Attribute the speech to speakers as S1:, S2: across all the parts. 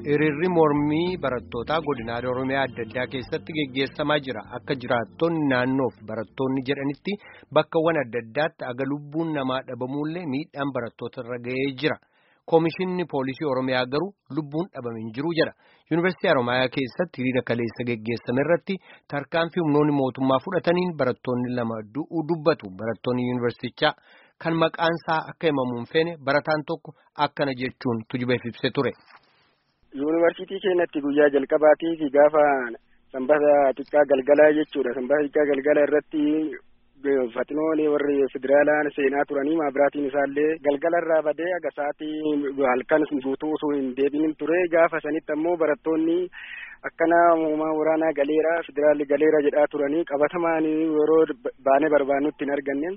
S1: Hiriirri mormii barattootaa godinaalee Oromiyaa adda addaa keessatti geggeessamaa jira. Akka jiraattonni naannoof barattoonni jedhanitti bakkawwan adda addaatti aga lubbuun namaa dhabamullee miidhaan barattoota irra ga'ee jira. Koomishinni poolisii Oromiyaa garuu lubbuun dhabame hin jiru jedha. Yuunivarsiitii Oromiyaa keessatti hiriira kaleessa geggeessame irratti tarkaanfii humnoonni mootummaa fudhataniin barattoonni lama du'uu dubbatu. Barattoonni yuunivarsiitichaa kan maqaan isaa akka himamu hin feene barataan tokko akkana jechuun tujubeef ibsee ture.
S2: Yuunivarsiitii keenyatti guyyaa jalqabaatii fi gaafa sanbata xiqqaa galgalaa jechuudha. Sanbata xiqqaa galgala irratti fatinoon warri federaalaan seenaa turanii maabiraatiin isaallee galgala irraa badee aga sa'aatii halkan guutuu osoo hin deebiin ture gaafa sanitti ammoo barattoonni akkana uumaa waraanaa galeera federaalli galeera jedhaa turanii qabatamaan yeroo baanee barbaannutti hin arganne.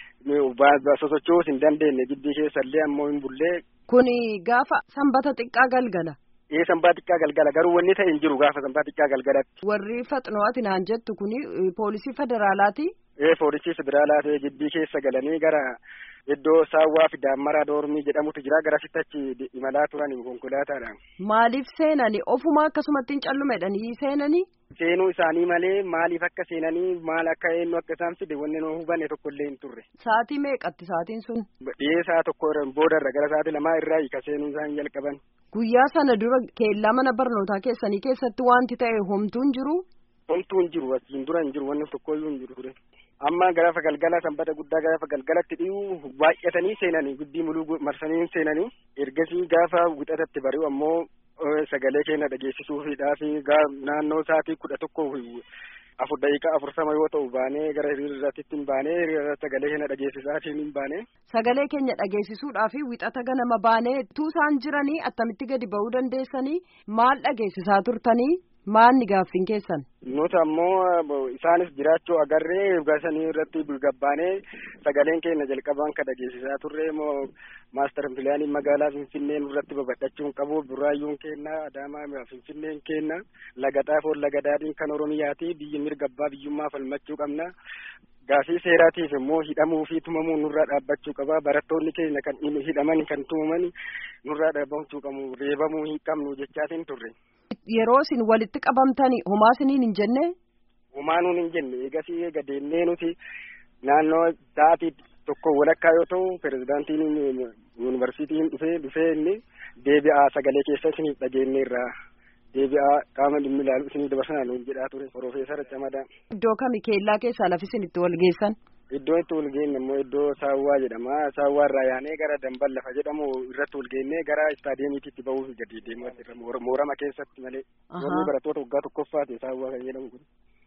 S2: sosochoos hin dandeenye giddii keessallee ammoo hin bullee.
S3: Kuni gaafa sanbata xiqqaa galgala.
S2: Ee sanbata xiqqaa galgala garuu wanni ta'e hin jiru gaafa sanbata xiqqaa galgalatti.
S3: Warri faxinooti naan jettu kuni poolisii federaalaati.
S2: Ee poolisii federaalaati giddii keessa galanii gara iddoo saawwaa fi daammaraa doormii jedhamutu jira gara sittachi imalaa turan konkolaataadhaan.
S3: Maaliif seenanii ofuma akkasumatti hin callumedhanii seenanii.
S2: Seenuu isaanii malee maaliif akka seenanii maal akka eenyu akka isaan fide wanni nu hubanne tokko illee hin turre.
S3: Saatii meeqatti saatiin sun?
S2: Dhiyee saa tokko boodarra gara saatii lamaa irraa hiika seenuu isaan jalqaban.
S3: Guyyaa sana dura keellaa mana barnootaa keessanii keessatti wanti ta'e homtuu hin jiru?
S2: Homtuu hin jiru asiin dura hin jiru wanni tokkoyyuu hin jiru ture. Amma gaafa galgala sanbata guddaa gaafa galgalatti dhiyuu baay'atanii seenanii guddi muluu marsanii seenanii ergasii gaafa wixatatti bari'u ammoo sagalee keenya dhageessisuufiidhaaf naannoo sa'aatii kudha tokko afur daqiiqaa afursama yoo ta'u baanee gara hiriirratti hin baanee hiriira sagalee keenya dhageessisaatiin hin baanee.
S3: Sagalee keenya dhageessisuudhaaf wixata ganama baanee tuusaan jiranii attamitti gadi ba'uu dandeessanii maal dhageessisaa turtanii maalni gaaffiin keessan.
S2: Nuti ammoo isaanis jiraachuu agarree gasanii irratti gabbaanee sagaleen keenya jalqabaan kan dhageessisaa turre immoo maastar pilaaniin magaalaa Finfinnee nurratti babal'achuun qabu buraayyuun kenna adaamaa Finfinneen kenna laga xaafoon laga daadhiin kan Oromiyaati biyyi mirga abbaa biyyummaa falmachuu qabna. Gaafii seeraatiif immoo hidhamuu fi tumamuu nurraa dhaabbachuu qaba. Barattoonni keenya kan hidhaman kan tumaman nurraa dhaabbachuu qabu. Reebamuu hin qabnu jechaatiin turre.
S3: Yeroo isin walitti qabamtanii homaa isiniin hin jenne?
S2: Homaa nuun hin jenne. Eegasii eega deemnee nuti naannoo sa'aatii tokko walakkaa yoo ta'u pirezidaantiin yuunivarsiitiin dhufee dhufee inni deebi'aa sagalee keessa isiniif dhageenyeerra. deebi'aa qaama dhimmi ilaalu isinii dabarsanaa nuun jedhaa ture Profeesar Camadaa.
S3: Iddoo kami keellaa keessaa lafi isin itti wal geessan?
S2: Iddoo itti wal geenye immoo iddoo saawwaa jedhama. Saawwaa irraa yaanee gara dambal lafa jedhamu irratti wal geennee gara istaadiyeemiitti ba'uuf gadi deemaa moorama keessatti malee. Wanni barattoota waggaa tokkoffaati saawwaa kan jedhamu kun.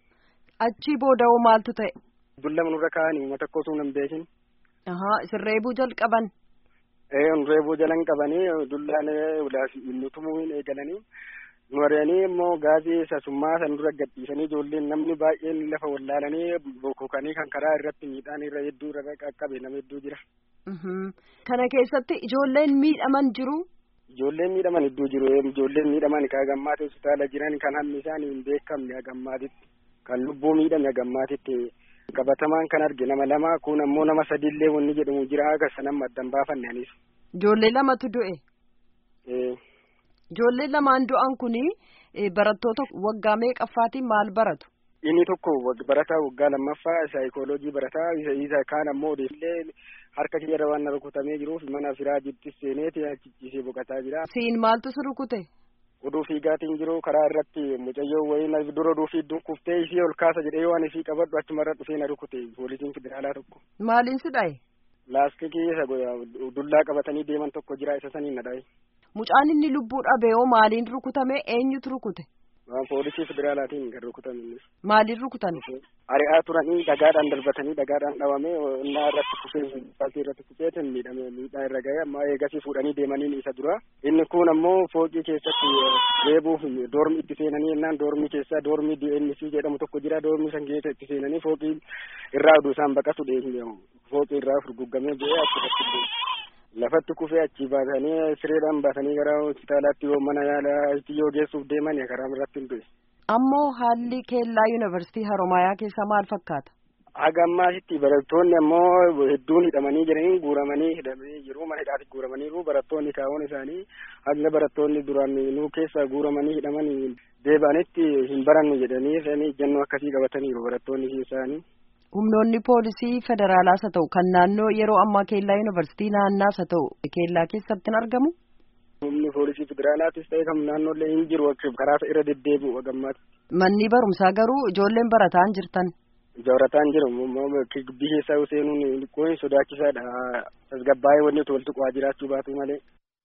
S3: Achii booda hoo maaltu ta'e?
S2: Dullama nurra kaa'anii uummata akka osoo hin beekin.
S3: Isin reebuu jalqaban?
S2: Ee reebuu jalan qabanii dullaan nu tumuu hin eegalanii. Nuwaranii immoo gaazii sasummaa san dura gadhiisanii ijoolleen namni baay'een lafa wallaalanii bokkokanii kan karaa irratti miidhaan irra hedduu irra qaqqabe nama hedduu jira.
S3: Kana keessatti ijoolleen miidhaman jiru.
S2: Ijoolleen miidhaman hedduu jiru. Ijoolleen miidhaman kan gammaatti hospitaala jiran kan hammi isaanii hin beekamne gammaatitti kan lubbuu miidhame gammaatitti qabatamaan kan arge nama lama kun ammoo nama sadiillee wanni jedhamu jira akka sanan maddan baafanne anis.
S3: Ijoollee lamatu du'e. Ijoolleen lamaan du'an kuni barattoota waggaa meeqaffaatiin maal baratu?
S2: Inni tokko barataa waggaa lammaffaa saayikooloojii barataa isa kaan ammoo odeeffillee harka kiyyaarra waan rukutamee jiruuf mana firaajitti seeneeti achichiisee boqotaa jira.
S3: Siin maaltu si rukute?
S2: Oduu fiigaatiin jiru karaa irratti mucayyoo wayii dura oduu fiidduun kuftee isii ol kaasa jedhee waan isii qabadhu achumarra dhufee na rukute poolisiin federaalaa tokko.
S3: Maaliin si dhaye?
S2: Laastikii isa dullaa qabatanii deeman tokko jira isa saniin na dhaye.
S3: Mucaan inni lubbuu dhabe hoo maaliin rukutame eenyutu rukute?
S2: Poolisii federaalaatiin kan rukutame innis.
S3: Maaliin rukutan?
S2: Ari'aa turanii dhagaadhaan darbatanii dhagaadhaan dhawame innaa irratti kufee fakkii irratti kufee miidhame miidhaa irra ga'e amma eegasii fuudhanii deemaniin isa dura. Inni kun ammoo fooqii keessatti reebuuf doormi itti seenanii innaan doormii keessa doormii DNC jedhamu tokko jira doormii san keessa itti seenanii fooqii irraa oduu isaan baqatu fooqii irraa furguggamee bu'ee achirratti lafatti kufee achi baasanii sireedhaan baasanii gara hospitaalaatti yoo mana yaalaatti yoo geessuuf deeman karaa irratti hin du'e.
S3: Ammoo haalli keellaa yuunivarsiitii Haroomayaa keessaa maal fakkaata?
S2: Haga ammaasitti barattoonni ammoo hedduun hidhamanii jiranii guuramanii hidhamanii jiru mana hidhaatti guuramaniiru barattoonni kaa'uun isaanii hanga barattoonni duraan nuu keessa guuramanii hidhamanii deebi'anitti hin barannu jedhanii isaanii ejjennoo akkasii qabataniiru barattoonni isaanii.
S3: Humnoonni poolisii federaalaas haa ta'u kan naannoo yeroo ammaa keellaa yuunivarsiitii naannaas haa ta'u keellaa keessatti hin argamu.
S2: Humni poolisii federaalaattis ta'e kan naannoollee hin jiru karaa irra deddeebi'u hagammaatti.
S3: Manni barumsaa garuu ijoolleen barataan jirtan.
S2: Barataan jiru gibbii keessaa seenuun kun sodaachisaadha. Tasgabbaa'ee wanni walitti bu'aa jiraachuu baatu malee.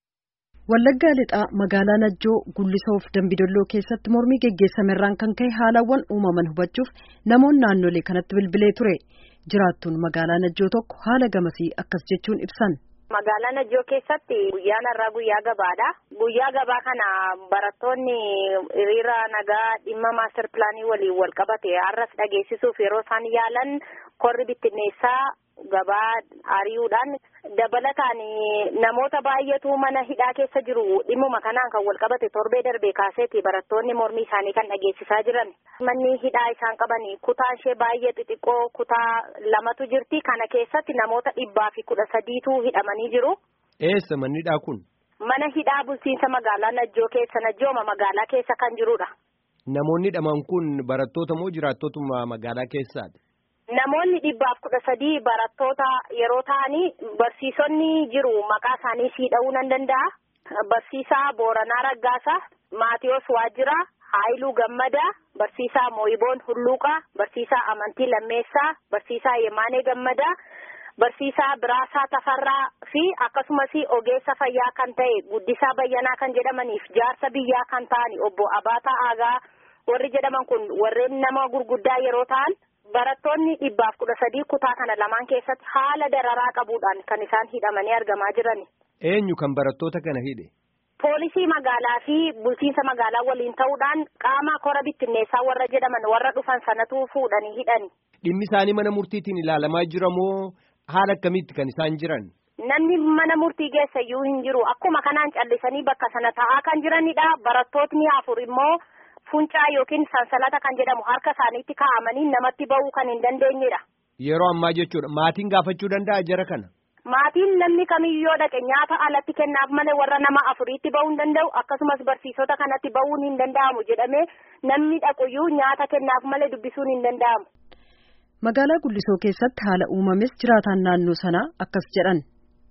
S3: Wallaggaa lixaa magaalaa Najjoo Gullisoo fi Dambidolloo keessatti mormii geggeessamerraan kan ka'e haalawwan uumaman hubachuuf namoonni naannolee kanatti bilbilee ture. Jiraattuun magaalaa Najjoo tokko haala gamasii akkas jechuun ibsan.
S4: Magaalaa Najjoo keessatti guyyaan har'aa guyyaa gabaadha. Guyyaa gabaa kana barattoonni hiriira nagaa dhimma maaster pilaanii waliin wal qabate har'as dhageessisuuf yeroo isaan yaalan korri bittinneessaa gabaa ari'uudhaan dabalataan namoota baay'eetu mana hidhaa keessa jiru dhimmuma kanaan kan wal qabate torbee darbee kaaseeti barattoonni mormii isaanii kan dhageessisaa jiran manni hidhaa isaan qaban kutaan ishee baay'ee xixiqqoo kutaa lamatu jirti kana keessatti namoota dhibbaa fi kudha sadiitu hidhamanii jiru.
S1: Eessa manni hidhaa kun?
S4: Mana hidhaa bulchiinsa magaalaa Najjoo keessa Najjooma magaalaa keessa kan jirudha.
S1: Namoonni hidhaman kun barattoota moo jiraattotuma magaalaa keessaati?
S4: Namoonni dhibbaaf kudha sadii barattoota yeroo ta'anii barsiisonni jiru maqaa isaanii siidha'uu nan danda'a. Barsiisaa Booranaa Raggaasaa, Maatiyos Waajjiraa, Haayiluu Gammadaa, Barsiisaa Mooyiboon Hulluuqaa, Barsiisaa Amantii Lammeessaa, Barsiisaa Yemaanee Gammadaa, Barsiisaa Biraasaa Tafarraa fi akkasumas ogeessa fayyaa kan ta'e Guddisaa Bayyanaa kan jedhamaniif jaarsa biyyaa kan ta'an obbo Abaataa Aagaa warri jedhaman kun warreen nama gurguddaa yeroo ta'an. Barattoonni dhibbaaf kudha sadii kutaa kana lamaan keessatti haala dararaa qabuudhaan kan isaan hidhamanii argamaa jiran.
S1: Eenyu kan barattoota kana hidhe?
S4: Poolisii magaalaa fi bulchiinsa magaalaa waliin ta'uudhaan qaama kora bittinneessaa warra jedhaman warra dhufan sanatu fuudhanii hidhani.
S1: Dhimmi isaanii mana murtiitiin ilaalamaa jira moo haala akkamiitti kan isaan jiran?
S4: Namni mana murtii geessa iyyuu hin jiru. Akkuma kanaan callisanii bakka sana taa'aa kan jiranidha. Barattootni afur immoo. Funcaa yookiin sansalata kan jedhamu harka isaaniitti kaa'amanii namatti ba'uu kan hin dandeenyedha.
S1: Yeroo ammaa jechuudha. Maatiin gaafachuu danda'a jara kana?
S4: Maatiin namni kamiyyoo dhaqe nyaata alatti kennaaf malee warra nama afuriitti ba'uu hin danda'u akkasumas barsiisota kanatti ba'uun hin danda'amu jedhamee namni dhaquyyuu nyaata kennaaf malee dubbisuun hin danda'amu.
S3: Magaalaa Gullisoo keessatti haala uumames jiraataan naannoo sanaa akkas jedhan.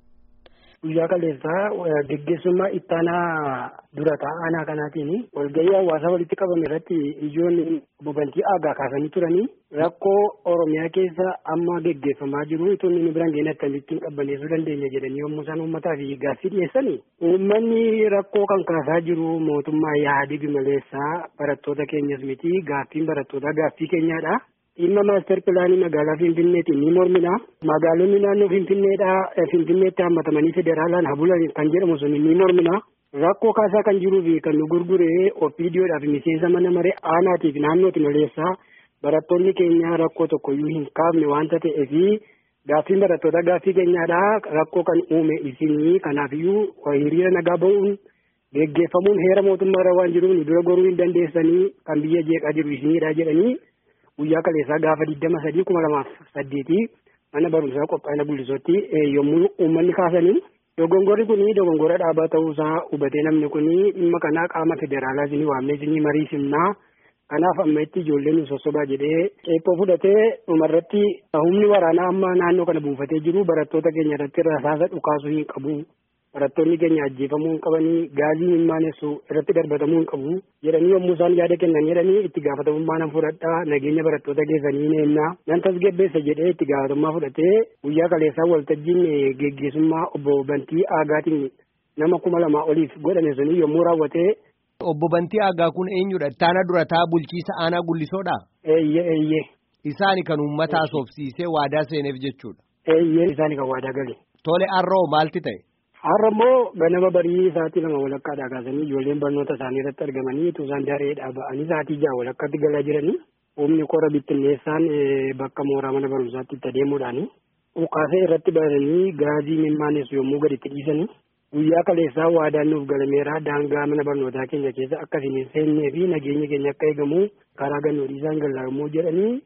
S5: Guyyaa kaleessaa geggeessummaa ittaanaa dura taa'aa kanaatiin walgahii hawaasaa walitti qabame irratti ijoolleen bobantii aagaa kaasanii turanii rakkoo Oromiyaa keessa amma geggeeffamaa jiru itoo inni biraan geenye akkamittiin qabbaneessuu dandeenya jedhanii yommuu isaan uummataa fi gaaffii dhiyeessanii uummanni rakkoo kan kaasaa jiru mootummaa yaadii maleessaa barattoota keenyas miti gaaffiin barattootaa gaaffii keenyaadha. dhimma maaster pilaanii magaalaa Finfinneetiin ni mormina. Magaalonni naannoo Finfinneedhaa Finfinneetti hammatamanii federaalaan habulan kan jedhamu sun ni mormina. Rakkoo kaasaa kan jiruu fi kan nu gurguree opiidiyoodhaaf miseensa mana maree aanaatiif naannooti maleessaa barattoonni keenya rakkoo tokkoyyuu hin kaafne waanta ta'eef gaaffiin barattoota gaaffii keenyaadhaa rakkoo kan uume isinii kanaafiyyuu hiriira nagaa ba'uun geggeeffamuun heera mootummaarra waan jiruuf dura goruu hin dandeessanii kan biyya jeeqaa jiru isiniidha jedhanii guyyaa kaleessaa gaafa digdama sadii kuma lamaaf saddeetii mana barumsaa qophaa'ina Gullisootti yommuu uummanni kaasanii dogongorri kun dogongora dhaabaa ta'uusaa hubatee namni kun dhimma kanaa qaama federaalaa isinii waamnee isinii marii simnaa kanaaf amma itti ijoolleen nu sossobaa jedhee ceephoo fudhatee dhumarratti humni waraanaa amma naannoo kana buufatee jiru barattoota keenya irratti rasaasa dhukaasuu hin qabu. barattoonni keenya ajjeefamuu hin qabanii gaazii hin maanessu irratti darbatamuu hin qabu jedhanii yommuu isaan yaada kennan jedhanii itti gaafatamummaa nan fudhadhaa nageenya barattoota keessanii neennaa nan tasgabbeessa jedhee itti gaafatamummaa fudhatee guyyaa kaleessaa waltajjiin geggeessummaa obbo Bantii Aagaatiin nama kuma lamaa oliif godhame suni yommuu raawwatee.
S1: Obbo Bantii Aagaa kun eenyudha? Ittaana durataa bulchiisa aanaa gullisoodha?
S5: Eeyyee eeyyee.
S1: Isaani kan uummata haasofsiisee waadaa seeneef jechuudha.
S5: Eeyyee isaani kan waadaa gale.
S1: Tole har'oo maalti ta'e?
S5: Har'a immoo ganama barii sa'aatii lama walakkaadhaa kaasanii ijoolleen barnoota isaanii irratti argamanii utuu isaan dareedhaa ba'anii sa'aatii ja'a walakkaatti galaa jiranii humni kora bittinneessaan bakka mooraa mana barumsaatti itti adeemuudhaani ukaasee irratti baranii gaazii mimmaanessu yommuu gadi itti dhiisanii guyyaa kaleessaa waadaan nuuf galameera daangaa mana barnootaa keenya keessa akkasiin hin seennee fi nageenyi keenya akka eegamu karaa gannoo dhiisaan gallaa yommuu jedhanii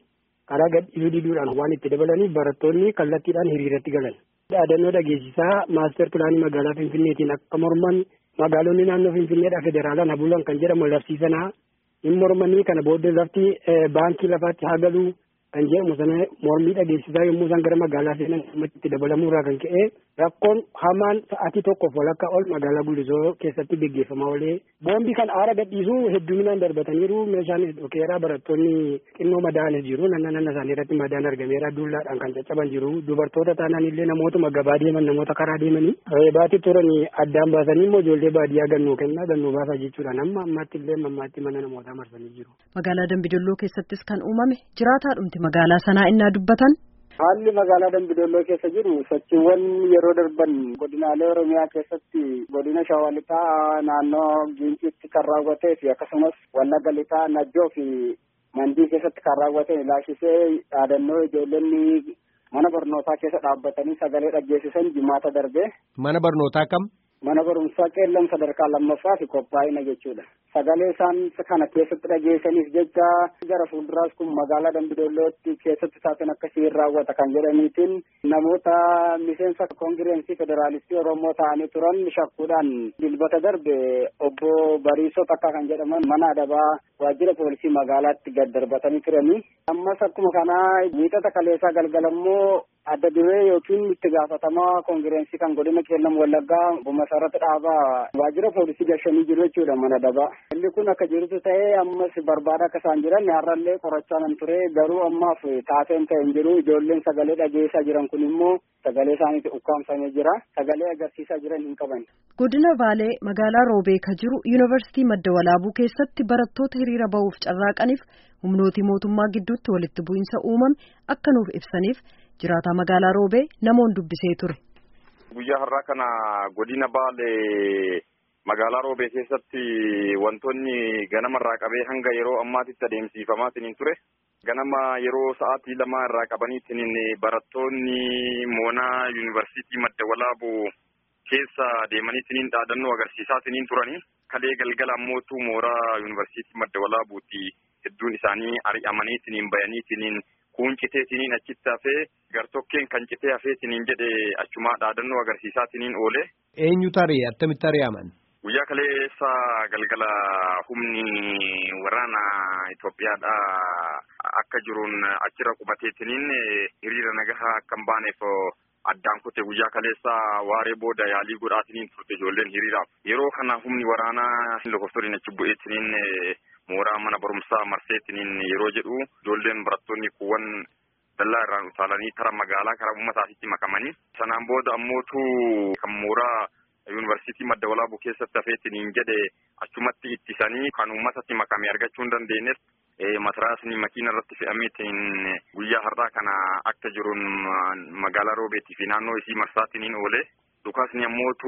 S5: karaa gadhiisuu diduudhaan waan itti dabalaniif barattoonni kallattiidhaan hiriiratti galan. Dhaadannoo dhageessisaa maaster pilaanii magaalaa Finfinneetiin akka morman magaalonni naannoo Finfinneedhaa federaalaan habuulan kan jedhamu labsiisanaa hin mormanii kana booddee lafti baankii lafaatti haa galuu kan jedhamu sana mormii dhageessisaa yommuu isaan gara magaalaa seenan itti dabalamuu irraa kan ka'e rakkoon hamaan sa'aatii tokkoof walakkaa ol magaalaa Guddisoo keessatti gaggeeffamaa oolee boombii kan aara gadhiisuu hedduminaan darbataniiru meeshaanis dhokeeraa barattoonni xinnoo madaanis jiru nanna nanna isaanii irratti madaan argameera dullaadhaan kan caccaban jiru dubartoota taanaan illee namootuma gabaa deeman namoota karaa deemanii reebaatti turanii addaan baasanii immoo ijoollee baadiyyaa gannuu kennaa gannuu baasaa jechuudha amma ammaatti illee ammaatti mana namootaa marsanii jiru.
S3: Magaalaa Dambidolloo keessattis kan uumame jiraataa dhumti magaalaa sanaa innaa dubbatan.
S2: Haalli magaalaa Dambidolloo keessa jiru sochiiwwan yeroo darban godinaalee Oromiyaa keessatti godina Shawaa Lixaa naannoo Ginciitti kan raawwatee fi akkasumas Wallagga Lixaa Najjoo fi Mandii keessatti kan raawwate ilaashisee dhaadannoo ijoollonni mana barnootaa keessa dhaabbatanii sagalee dhageessisan jimaata darbe.
S1: Mana barnootaa kam?
S2: Mana barumsaa qeellam sadarkaa lammaffaa fi qophaa'ina jechuudha. Sagalee isaan kana keessatti dhageessaniif jecha gara fuulduraas kun magaalaa Dambidollootti keessatti saatiin akkasii raawwata kan jedhaniitiin namoota miseensa koongireensii federaalistii Oromoo ta'anii turan shakkuudhaan dilbata darbe obbo Bariisoo Takkaa kan jedhaman mana adabaa waajjira poolisii magaalaatti gad darbatanii turanii. Ammas akkuma kanaa miixata kaleessaa galgalammoo adda duree yookiin itti gaafatamaa koongireensii kan godina qeellam wallaggaa bumasarratti dhaabaa waajjira poolisii gashanii jiru jechuudha mana adabaa. Inni kun akka jirutu ta'ee ammas barbaada akka isaan jiran har'allee qorachaa nan ture garuu ammaaf taateen ta'e hin jiru ijoolleen sagalee dhageessaa jiran kun immoo sagalee isaaniitti ukkaamsamee jira sagalee agarsiisaa jiran hin qaban.
S3: Godina Baalee magaalaa Roobee ka jiru yuunivarsiitii madda walaabuu keessatti barattoota hiriira ba'uuf carraaqaniif humnootii mootummaa gidduutti walitti bu'iinsa uumame akka nuuf ibsaniif jiraataa magaalaa Roobee namoon dubbisee ture.
S6: Guyyaa har'aa kana godina Baalee magaalaa Roobee keessatti wantoonni ganamarraa qabee hanga yeroo ammaatitti adeemsifamaa ture. Ganama yeroo sa'aatii lama irraa qabaniitiin barattoonni moonaa yuunivarsiitii madda walaabuu keessa deemaniitiin dhaadannoo agarsiisaa turanii. Kalee galgala ammootu mooraa yuunivarsiitii madda walaabuuti hedduun isaanii ari'amaniitiin bayaniitiin kuun citeetiin achitti hafee gartokkeen kan citee hafeetiin jedhe achumaa dhaadannoo agarsiisaatiin oole.
S1: Eenyu taree attamitti ari'aman?
S6: Guyyaa kaleessa galgala humni waraana Itoophiyaadha akka jiruun achirra qubateetiin hiriira nagahaa akka hin baaneef addaan kute guyyaa kaleessa waaree booda yaalii godhaatiin turte ijoolleen hiriiraaf. Yeroo kana humni waraanaa lakkoofsoliin achi bu'eetiin mooraa mana barumsaa marseetiin yeroo jedhu ijoolleen barattoonni kuuwwan dallaa irraan utaalanii tara magaalaa karaa uummataatitti makamanii. Sanaan booda ammootu kan mooraa yuunivarsiitii madda walaabuu keessatti hafeetiin jedhe achumatti ittisanii kan uummatatti makame argachuu hin dandeenyeef mataraasni makiina irratti fe'ameetiin guyyaa har'aa kana akka jiruun magaalaa roobeetii fi naannoo isii marsaatiin oole. Dhukaasni ammootu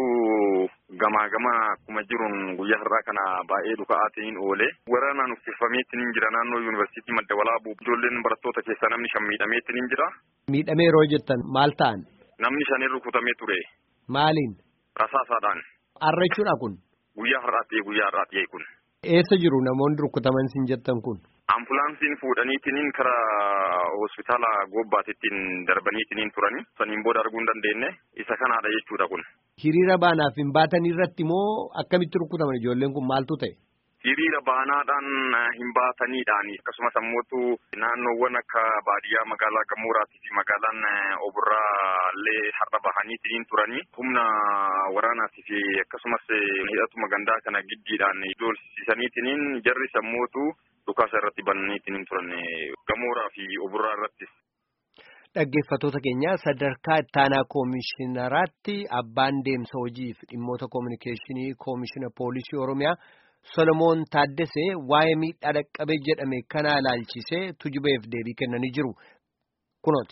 S6: gamaa gamaa akkuma jiruun guyyaa har'aa kana baay'ee dhuka'aatiin oole. Waraanaan uffiffameetiin jira naannoo yuunivarsiitii madda walaabuu. Ijoolleen barattoota keessaa namni shan miidhameetiin jira.
S1: Miidhamee yeroo jettan maal ta'an?
S6: Namni shan rukutamee ture.
S1: Maaliin?
S6: Rasaasaadhaan.
S1: Har'a jechuudha kun?
S6: Guyyaa har'aatti guyyaa har'aatti kun.
S1: Eessa jiru namoonni rukutaman siin jettan kun?
S6: Ambulaansiin fuudhaniitiin karaa hospitaala goobbaatittiin darbaniitiin turani. Saniin booda arguu hin dandeenye. Isa kanaadha jechuudha kun.
S1: Hiriira baanaaf hin baatan irratti moo akkamitti rukutaman ijoolleen kun maaltu ta'e?
S6: Hiriira baanaadhaan hin baataniidhaan akkasumas ammootu naannoowwan akka baadiyyaa magaalaa Gamooraatii fi magaalaan Oburraallee har'a bahaniitiin turanii humna waraanaatii fi akkasumas hidhatuma gandaa kana giddiidhaan doolsisaniitiin jarri sammootu dhukaasa irratti bananiitiin turan Gamooraa fi Oburraa irrattis.
S1: Dhaggeeffattoota keenya sadarkaa ittaanaa koomishinaraatti abbaan deemsa hojiif dhimmoota koominikeeshinii koomishina poolisii Oromiyaa. Solomoon Taaddesee waa'ee miidhaa dhaqqabee jedhame kana ilaalchisee tujubeef deebii kennanii jiru. Kunooti.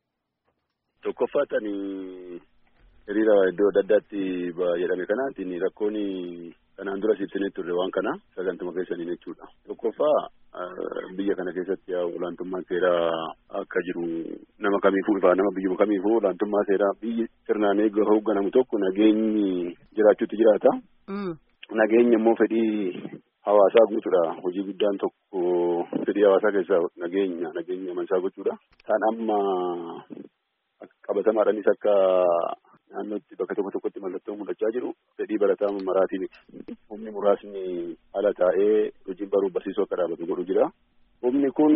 S7: Tokkoffaatanii hiriira iddoo adda addaatti jedhame kanaatiin rakkoon kanaan dura ibsinee turre waan kana sagantuma keessaniin jechuudha. Tokkoffaa biyya kana keessatti olaantummaan seeraa akka jiru nama kamiifuu ifaa nama biyyuma kamiifuu olaantummaa seeraa biyyi sirnaan eeguu hoogganamu tokko nageenyi jiraachuutti jiraata. Nageenya immoo fedhii hawaasaa guutuudha. Hojii guddaan tokko fedhii hawaasaa keessaa nageenya nageenya amansaa gochuudha. Kan amma qabatamaadhaanis akka naannootti bakka tokko tokkotti mallattoo mul'achaa jiru fedhii barataa maraatii miti. Humni muraasni ala taa'ee hojiin baruuf barsiisuu akka dhaabatu godhu jira. Humni kun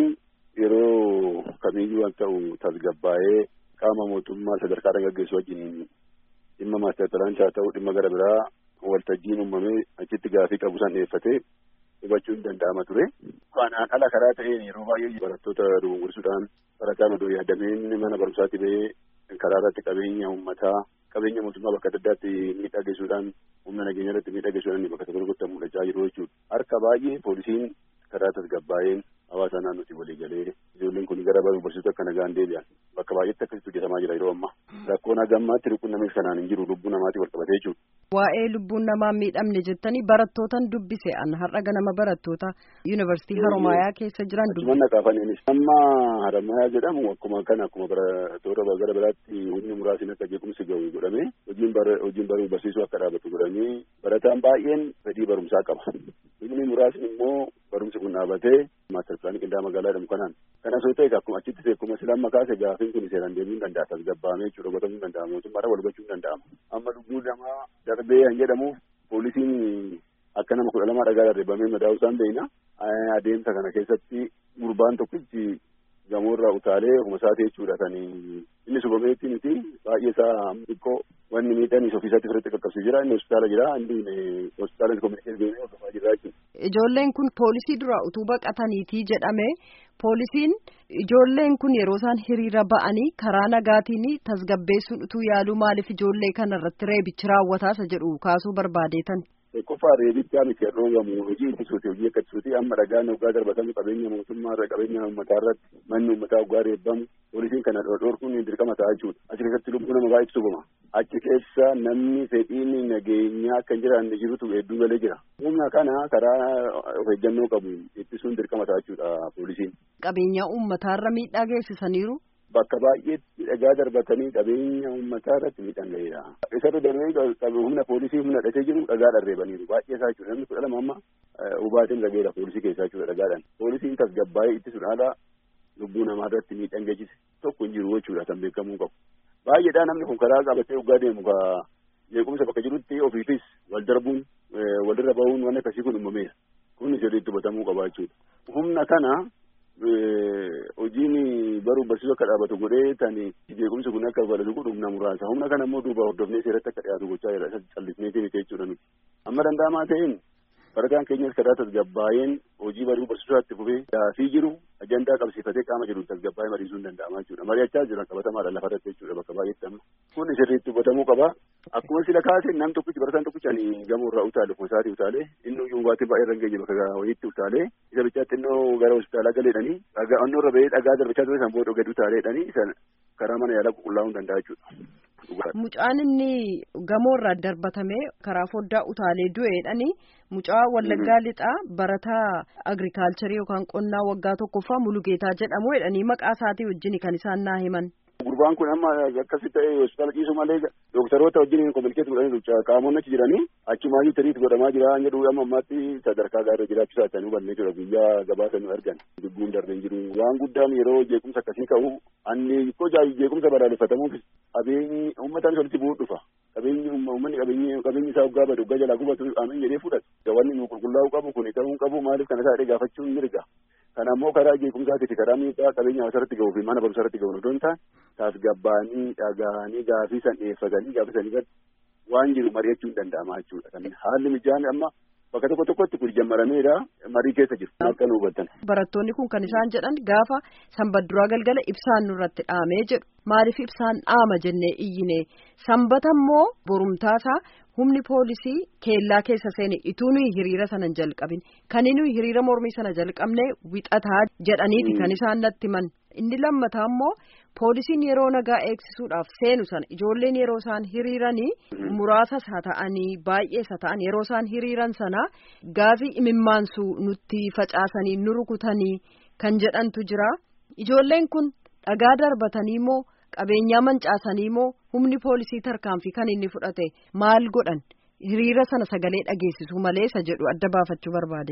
S7: yeroo kamiyyuu waan ta'u tasgabbaa'ee qaama mootummaa sadarkaa gaggeessu wajjin dhimma maaster pilaanii haa ta'u dhimma gara biraa waltajjiin uumamee achitti gaafii qabu san dhiyeeffatee hubachuun danda'ama ture. Kanaan ala karaa ta'een yeroo baay'ee barattoota dogongorsuudhaan barataan odoo yaadameen mana barumsaatti ba'ee karaa irratti qabeenya uummataa qabeenya mootummaa bakka adda addaatti miidhaa geessuudhaan humna nageenya irratti miidhaa geessuudhaan bakka tokko tokkotti mul'achaa jiru jechuudha. Harka baay'ee poolisiin karaa tasgabbaa'een hawaasa naannootti walii galee ijoolleen kun gara baruu barsiisuu akka nagaan deebi'an bakka baay'eetti akkasitti hojjetamaa jira yeroo ammaa. Rakkoon hagammaatti rukkunnameef kanaan hin jiru lubbuu namaatii wal qabatee jechuudha.
S3: Waa'ee lubbuun namaa miidhamne jettanii barattootan dubbise an har'a ganama barattoota yuunivarsiitii Haromaayaa keessa jiran dubbise.
S7: Achuman naqaafaniinis amma Haromaayaa jedhamu akkuma kana akkuma barattoota gara biraatti humni muraasni akka jeequmsi gahu godhamee hojiin hojiin baruu barsiisuu akka dhaabatu godhamee barataan baay'een fedhii barumsaa qaba. Humni muraasni immoo barumsi kun dhaabatee maaster pilaanii qindaa'aa magaalaa jedhamu kanaan. Kana osoo ta'e akkuma achitti akkuma silaa amma kaase gaafiin kun seeraan deemuu hin danda'a tasgabbaa'amee jechuudha gotamuu hin danda'ama mootummaadhaan wal hubachuu hin danda'ama. Amma lubbuu namaa darbee kan jedhamuuf poolisiin akka nama kudha lamaa dhagaa darbeeffamee madaa'uu isaan beekna. Adeemsa kana keessatti gurbaan tokkichi gamoorraa utaalee ofuma isaati jechuudha kan inni subameetti miti baay'ee isaa xiqqoo wanni miidhaan isa ofiisaatti firitti qaqqabsee jira inni hospitaala jira inni hospitaala kominikeet deemee hordofaa jira jechuudha.
S3: Ijoolleen kun poolisii dura utuu baqataniitii jedhame poolisiin ijoolleen kun yeroo isaan hiriira ba'anii karaa nagaatiin tasgabbeessuun utuu yaaluu maaliif ijoollee kana irratti reebichi raawwataasa jedhu kaasuu barbaadeetan.
S7: Qofa reebichaa miti dhoogamu hojii ittisuuti hojii akka ittisuuti amma dhagaan hoggaa darbatamu qabeenya mootummaa irra qabeenya uummataa irratti manni uummataa hoggaa reebbamu poolisiin kana dhorkuun dirqama ta'a jechuudha. Achi keessatti lubbuu nama baay'eetu subama. Achi keessa namni fedhiin nageenyaa akka hin jiraanne jirutu hedduu galee jira. Humna kana karaa of eeggannoo qabu ittisuun dirqama ta'a jechuudha poolisiin.
S3: Qabeenya uummataa irra miidhaa geessisaniiru.
S7: Bakka baay'eetti dhagaa darbatanii qabeenya uummataa irratti miidhaan gaheera. Isarra darbee humna poolisii humna hidhatee jiru dhagaa dharreebaniiru. Baay'ee isaa jechuudha. Namni kudha lama amma hubaatiin dhageera poolisii keessaa jechuudha dhagaadhaan. Poolisiin tasgabbaa'ee ittisuudhaan haala lubbuu namaa irratti miidhaan geessise tokko hin jiru jechuudha kan beekamuu qabu. Baay'eedhaa namni kun karaa qabatee hoggaa deemu ka jeequmsa bakka jirutti ofiifis wal darbuun walirra bahuun waan akkasii kun uumameera. Kun sirriitti hubatamuu qaba jechuudha. Humna kana hojiin baruuf barsiisuu akka dhaabatu godhee tani jeequmsi kun akka balatu godhu humna muraasa humna kana immoo duuba hordofnee seeratti akka dhiyaatu gochaa jira isa callisneetii miti jechuudha nuti amma danda'amaa ta'een barataan keenyas karaa tasgabbaa'een hojii baruuf barsiisuu itti fufee gaafii jiru ajandaa qabsiifatee qaama jiru tasgabbaa'ee mariisuu hin danda'ama jechuudha mari'achaa jiran qabatamaadha lafa irratti jechuudha bakka baay'eetti amma kun sirriitti hubatamuu qaba akkuma sila kaase nam tokkichi barataan tokkichi ani gamoo irraa utaale ofuma isaatii utaale inni iyyuu hubaatii baay'ee irra geenye bakka wayiitti utaale isa bichaatti innoo gara hospitaalaa galeedhanii dhagaa onnoo irra ba'ee dhagaa darbachaa ture san booda gadi utaaleedhanii isa karaa mana yaalaa qulqullaa'uu hin danda'a jechuudha.
S3: Mucaan inni gamoo irraa darbatame karaa foddaa utaalee du'eedhani mucaa wallaggaa lixaa barataa agrikaalcharii yookaan qonnaa waggaa tokkoffaa mulugeetaa jedhamu jedhanii maqaa isaatii wajjin kan isaan naa himan.
S7: Gurbaan kun amma akkasi ta'e hospitaala ciisu malee dooktaroota wajjin kominikeet godhanii qaamonni achi jiranii achumaayyuu tiriit godhamaa jira jedhu amma ammaatti sadarkaa gaarra jiraachuu isaanii hubannee jira guyyaa gabaasa nu argan dubbuun darbee jiru waan guddaan yeroo jeequmsa akkasii ka'u anni hikkoo jeequmsa balaaleffatamuuf qabeenyi uummataan walitti bu'uu dhufa qabeenyi uummanni qabeenyi qabeenyi isaa waggaa badu waggaa jalaa gubatu amin jedhee fudhatu wanni nu qulqullaa'uu qabu kun ta'uu qabu maaliif kana isaa gaafachuun mirga kana ammoo karaa jeequmsaatii fi karaa miidhaa qabeenya hawaasarratti ga'uu fi mana barumsarratti ga'uun odoon ta'an tasgabbaanii dhagaanii gaafii san dhiyeeffatanii gaafii san irratti waan jiru mari'achuu hin danda'ama jechuudha. Kan haalli mijaan amma bakka tokko tokkotti kun jammarameedha marii keessa jiru. Akka nu hubattan.
S3: Barattoonni kun kan isaan jedhan gaafa sanbadduraa galgala ibsaan nurratti dhaamee jedhu maaliif ibsaan dhaama jennee iyyine sanbata immoo borumtaasaa humni poolisii keellaa keessa seene ituu nuyi hiriira sana hin jalqabin kan nuyi hiriira mormii sana jalqabne wixataa jedhaniiti kan isaan natti himan inni lammataa immoo poolisiin yeroo nagaa eegsisuudhaaf seenu sana ijoolleen yeroo isaan hiriiranii muraasas haa ta'anii baay'ees haa ta'an yeroo isaan hiriiran sana gaafii imimmaansuu nutti facaasanii nu rukutanii kan jedhantu jira ijoolleen kun dhagaa darbatanii moo qabeenyaa mancaasanii moo humni poolisii tarkaanfii kan inni fudhate maal godhan hiriira sana sagalee dhageessisuu malee isa jedhu adda baafachuu barbaade.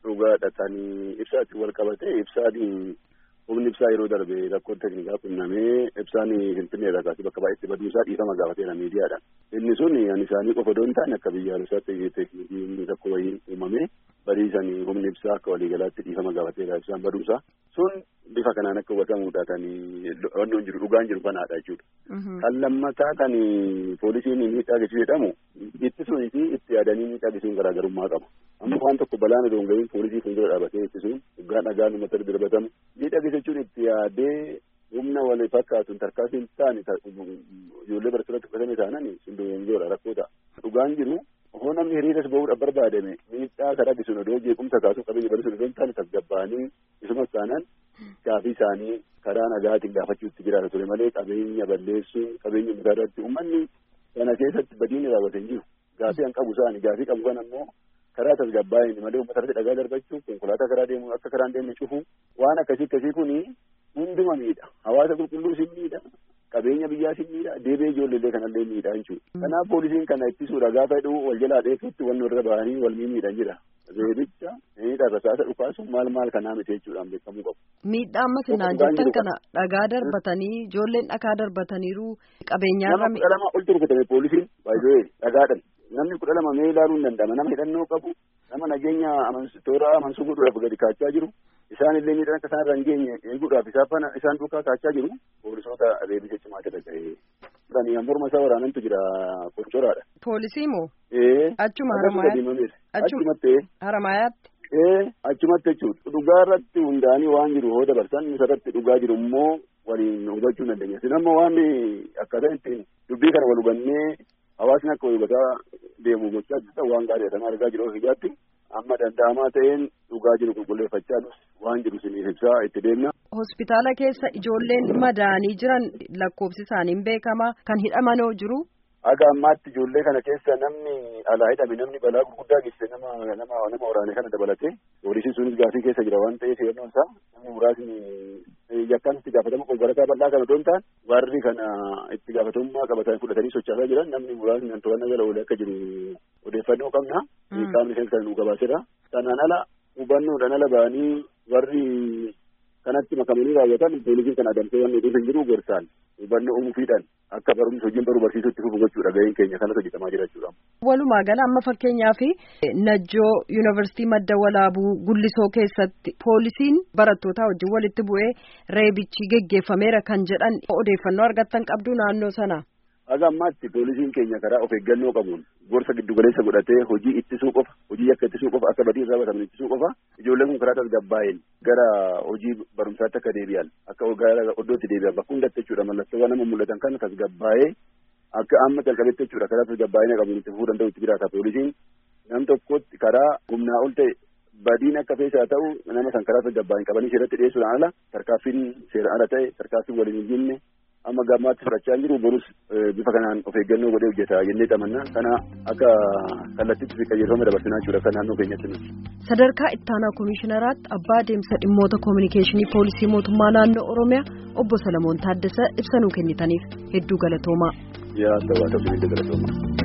S7: dhugaadha kan ibsaatti wal qabate ibsaan humni ibsaa yeroo darbe rakkoon teknikaa qunnamee ibsaan finfinnee irraa kaasee bakka baay'eetti baduusaa dhiifama gaafateera miidiyaadhaan. Inni sun ani isaanii qofa doon ta'an akka biyyaalessaatti teknikiin rakkoo wayii uumamee badiisan humni ibsaa akka waliigalaatti dhiifama gaafateera ibsaan baduusaa. Sun bifa kanaan akka hubatamuudha kan wanni jiru dhugaan jiru kanaadha jechuudha. Kan lammataa kan poolisiin miidhaa geessisu jedhamu ittisuun fi itti yaadanii miidhaa geessisuun garaagarummaa qaba. Amma waan tokko balaan odoo hin gahiin poolisii fuuldura dhaabatee ittisuun dhugaan dhagaan uummata darbatamu miidhaa geessichuun itti yaadee humna wal fakkaatuun tarkaanfii hin taane ijoollee barattoota fudhatame taanan sun dogongoradha rakkoo ta'a. Dhugaan jiru hoo namni hiriiras bahuudhaaf barbaadame miidhaa karaa bisuun odoo jeequmsa kaasuu qabeenya barisuun odoo hin taane tasgabbaa'anii isumas taanaan gaafii isaanii karaa nagaatiin gaafachuutti jiraata ture malee qabeenya balleessuun qabeenya muraadatti uummanni kana keessatti badiin raawwate hin jiru. Gaafii an qabu isaani gaafii qabu kan ammoo karaa tasgabbaa'een malee uummata irratti dhagaa darbachuu konkolaataa karaa deemu akka karaan deemne cufu waan akkasii akkasii kuni hunduma miidha hawaasa qulqulluu sin miidha qabeenya biyyaa sin miidha deebee ijoollee kanallee miidha jechuudha. Kanaaf poolisiin kana ittisuudha gaafa hidhuu wal jalaa dheefutti wanni irra bahanii wal miidhan jira. Reebicha miidha rasaasa dhukaasu maal maal kanaa miti jechuudhaan beekamuu qabu.
S3: Miidhaa amma sinaan jettan kana dhagaa darbatanii ijoolleen dhagaa darbataniiru qabeenyaarra.
S7: Nama kudha lama ol turkatame poolisiin baay'ee dhagaadhan. Namni kudha lama mee ilaaluu hin danda'ama nama hidhannoo qabu nama nageenya toora amansuu godhuudhaaf gadi kaachaa jiru isaan illee miidhaan akka isaan irra hin geenye eeguudhaaf isaan duukaa kaachaa jiru poolisoota reebicha cimaa jala ga'ee. Kan morma isaa waraanantu jira qoncoraadha.
S3: Poolisii moo?
S7: Ee.
S3: Achuma haramayaatti.
S7: Achumatti.
S3: Haramayaatti.
S7: Ee achumatti jechuudha. Dhugaa irratti hundaanii waan jiru hoo dabarsan isarratti dhugaa jiru immoo waliin hubachuu dandeenya. Isin amma waan akkaataa ittiin dubbii kana wal hubannee hawaasni akka wal hubataa deemu gochaa jirtan waan gaarii sana argaa jiru hijaatti amma danda'amaa ta'een dhugaa jiru qulqulleeffachaa waan jiru isiniif ibsaa itti deemna.
S3: Hospitaala keessa ijoolleen madaanii jiran lakkoofsi isaanii hin beekama kan hidhamanoo jiru.
S7: Aga ammaatti ijoollee kana keessa namni alaa hidhame namni balaa gurguddaa geesse nama nama nama waraane kana dabalate poolisiin sunis gaafii keessa jira waan ta'eef yeroon isaa namni muraasni yakkaan itti gaafatama konkolaataa bal'aa kana otoo hin taane warri kana itti gaafatamummaa qabatanii fudhatanii sochaasaa jiran namni muraasni kan to'annaa jala oolee akka jiru odeeffannoo qabna. Qaamni keessa kan nu gabaaseera. Kanaan ala hubannoodhaan ala ba'anii warri kanatti makamanii raawwatan poolisiin kan adamsee waan nuti hin jiru gorsaan hubannoo uumuufiidhaan akka barumsa hojiin baruu barsiisuu itti fufu gochuudha gaheen keenya kanas hojjetamaa jira jechuudha.
S3: Walumaa gala amma fakkeenyaaf Najjoo Yuunivarsiitii Madda Walaabuu Gullisoo keessatti poolisiin barattootaa wajjin walitti bu'ee reebichi geggeeffameera kan jedhan odeeffannoo argattan qabdu naannoo sana.
S7: Haga ammaatti poolisiin keenya karaa of eeggannoo qabuun gorsa giddugaleessa godhatee hojii ittisuu qofa hojii akka ittisuu qofa akka badii irraa bataman ittisuu qofa ijoolleen kun karaa tasgabbaa'een gara hojii barumsaatti akka deebi'an akka gara oddootti deebi'an bakka hundatti jechuudha mallattoowwan nama mul'atan kana tasgabbaa'ee akka amma calqabetti jechuudha karaa tasgabbaa'ina qabuun itti fufuu danda'u itti jiraata poolisiin nam tokkotti karaa humnaa ol ta'e badiin akka feesaa ta'u nama san karaa tasgabbaa'in qabanii seeratti dhiyeessuudhaan ala tarkaaffiin seeraan ala ta'e tarkaaffiin waliin hin jinne amma gammaatti fudhachaa jiru borus bifa kanaan of eeggannoo godhee hojjeta jennee xamanna kana akka kallattitti fi qajeelfama dabarsinaa jechuudha akka naannoo keenyatti nuti.
S3: Sadarkaa ittaanaa komishinaraatti abbaa deemsa dhimmoota koominikeeshinii poolisii mootummaa naannoo Oromiyaa obbo Salamoon Taaddasa ibsa nuu kennitaniif hedduu galatoomaa.
S7: Yaa ta'uu haa ta'u galatooma.